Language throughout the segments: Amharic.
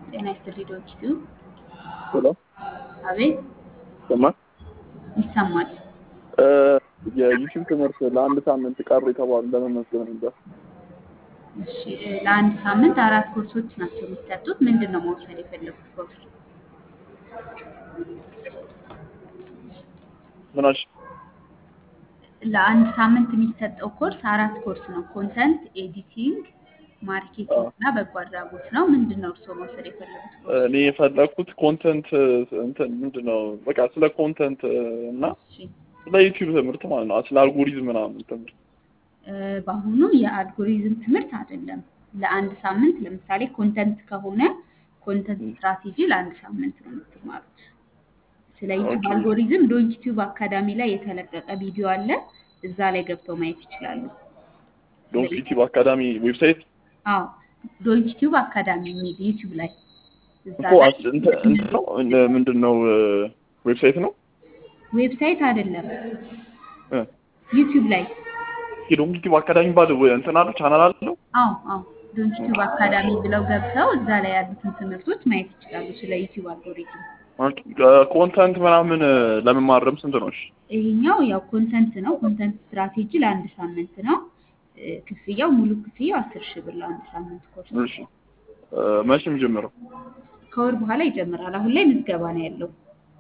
ጤና ይስጥልኝ ዶክቱ። ሄሎ አቤት ይሰማል? ይሰማል። የዩቲዩብ ትምህርት ለአንድ ሳምንት ቀሩ የተባሉ ለመመዝገብ ነበር። እሺ እ፣ ለአንድ ሳምንት አራት ኮርሶች ናቸው የሚሰጡት። ምንድን ነው መውሰድ የፈለጉት ኮርስ? ምን አልሽ? ለአንድ ሳምንት የሚሰጠው ኮርስ አራት ኮርስ ነው። ኮንተንት ኤዲቲንግ፣ ማርኬቲንግ እና በጎ አድራጎት ነው። ምንድን ነው እርስዎ መውሰድ የፈለጉት ኮርስ? እኔ የፈለግኩት ኮንተንት እንትን ምንድን ነው በቃ ስለ ኮንተንት እና እሺ ስለ ዩቲዩብ ትምህርት ማለት ነው። ስለ አልጎሪዝም ምናምን ትምህርት እ፣ በአሁኑ የአልጎሪዝም ትምህርት አይደለም። ለአንድ ሳምንት ለምሳሌ ኮንተንት ከሆነ ኮንተንት ስትራቴጂ ለአንድ ሳምንት ነው የምትማሩት። ስለ ዩቲዩብ ኦኬ። አልጎሪዝም ዶንት ዩቲዩብ አካዳሚ ላይ የተለቀቀ ቪዲዮ አለ። እዛ ላይ ገብተው ማየት ይችላሉ። ዶንት ዩቲዩብ አካዳሚ ዌብሳይት አዎ ዶንት ዩቲዩብ አካዳሚ የሚል ዩቲዩብ ላይ እዛ እኮ ላይ አስ- እንትን እንትን ነው እንደ- ምንድን ነው ዌብሳይት ነው ዌብሳይት አይደለም እ፣ ዩቲዩብ ላይ እስኪ ዶንት ዩቲዩብ አካዳሚ ባለ እንትን አለው ቻናል አለው አዎ አዎ ዶንት ዩቲዩብ አካዳሚ ብለው ገብተው እዛ ላይ ያሉትን ትምህርቶች ማየት ይችላሉ። ስለ ዩቲዩብ አልጎሪዝም ኮንተንት ምናምን ለመማረም ስንት ነው? እሺ ይሄኛው ያው ኮንተንት ነው። ኮንተንት ስትራቴጂ ለአንድ ሳምንት ነው። እ፣ ክፍያው ሙሉ ክፍያው አስር ሺህ ብር ለአንድ ሳምንት ኮርስ እሺ እ፣ መቼ የሚጀምረው? ከወር በኋላ ይጀምራል። አሁን ላይ ምዝገባ ነው ያለው።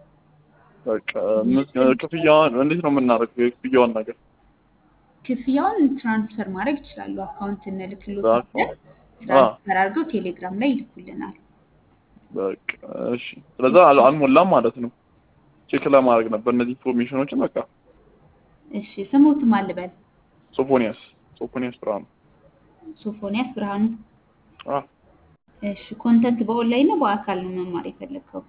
በቃ ምስ- ክፍያዋን እንዴት ነው የምናደርገው? የክፍያዋን ነገር ክፍያውን ትራንስፈር ማድረግ ይችላሉ። አካውንት እንልክሎት በአካውንት? ትራንስፈር አድርገው ቴሌግራም ላይ ይልኩልናል። በቃ እሺ። ስለዛ አል- አልሞላም ማለት ነው። ቼክ ለማድረግ ነበር እነዚህ ኢንፎርሜሽኖችን። በቃ እሺ ስሙትም አልበል ሶፎኒያስ ሶፎኒያስ ብርሃኑ። ሶፎንያስ ብርሃኑ። አ እሺ ኮንተንት በኦንላይን ነው በአካል ነው መማር የፈለግከው?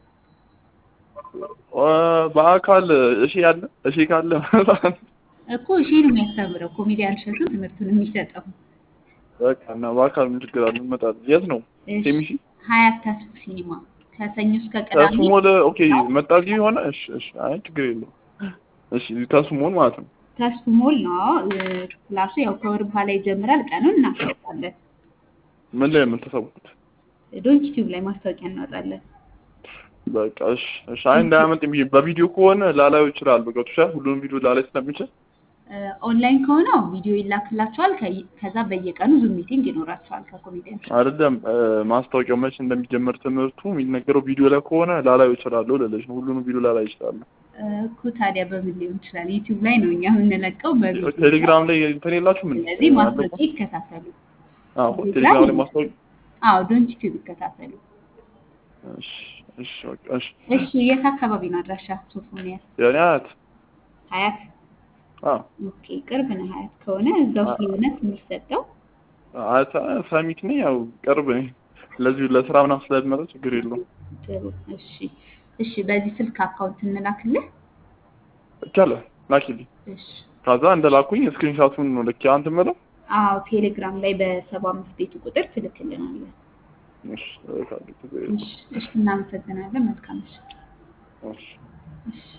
እ፣ በአካል እሺ ያለ እሺ ካለ እኮ እሺ ነው የሚያስተምረው። ኮሜዲያን እሸቱ ትምህርቱን የሚሰጠው በቃ እና በአካል ምን ችግር አለ? እንመጣለን። የት ነው? እሺ፣ ሴሚሲ ሀያት ተስፉ ሲኒማ ከሰኞ እስከ ቅዳሜ ተስሞል። ኦኬ መጣልኝ የሆነ እሺ፣ እሺ። አይ ችግር የለውም። እሺ ተስሞል ማለት ነው። ተስፉ ሞል ነው እ፣ ክላሱ ያው ከወር በኋላ ይጀምራል። ቀኑን እናስታውቃለን። ምን ላይ የምትሰቡት? ዶንት ዩቲዩብ ላይ ማስታወቂያ እናወጣለን። በቃ እሺ፣ እሺ። አይ እንዳያመልጥ ብዬ በቪዲዮ ከሆነ ላላዩ ይችላል። ገብቶሻል? ሁሉንም ቪዲዮ ላላይ ስለሚችል እ፣ ኦንላይን ከሆነው ቪዲዮ ይላክላቸዋል። ከ- ከዛ በየቀኑ ዙም ሚቲንግ ይኖራቸዋል ከኮሜዲያን እሸቱ አይደለም እ፣ ማስታወቂያው መቼ እንደሚጀመር ትምህርቱ የሚነገረው ቪዲዮ ላይ ከሆነ ላላዩ ይችላሉ ልልሽ ነው። ሁሉንም ቪዲዮ ላላይ ይችላሉ። እኮ ታዲያ በምን ሊሆን ይችላል? ዩቲዩብ ላይ ነው እኛ የምንለቀው በቪዲዮ። ቴሌግራም ላይ እንትን የላችሁም እንዴ? ስለዚህ ማስታወቂያ ይከታተሉ። አዎ ቴሌግራም ላይ ማስታወቂያ አዎ ዶንት ዩቲዩብ ይከታተሉ። እሺ፣ እሺ፣ በቃ እሺ። እሺ የት አካባቢ ነው አድራሻ? ሶፎንያስ የኔ አያት ሀያት። አዎ ኦኬ ቅርብ ነው ሀያት ከሆነ እዛው ስለሆነ የሚሰጠው አያት ሳሚት ነኝ። ያው ቅርብ ነኝ። ለዚሁ ለስራ ምናምን ስለምመጣ ችግር የለውም። ጥሩ። እሺ እሺ በዚህ ስልክ አካውንት እንላክልህ። ይቻላል ላኪልኝ። እሺ ከዛ እንደላኩኝ ስክሪንሻቱን ነው ልክ አንተ የምለው አዎ ቴሌግራም ላይ በሰባ አምስት ቤቱ ቁጥር ትልክልናለህ። እሺ እልካለሁ። ችግር የለውም። እሺ እሺ እናመሰግናለን። መልካም ምሽት። እሺ እሺ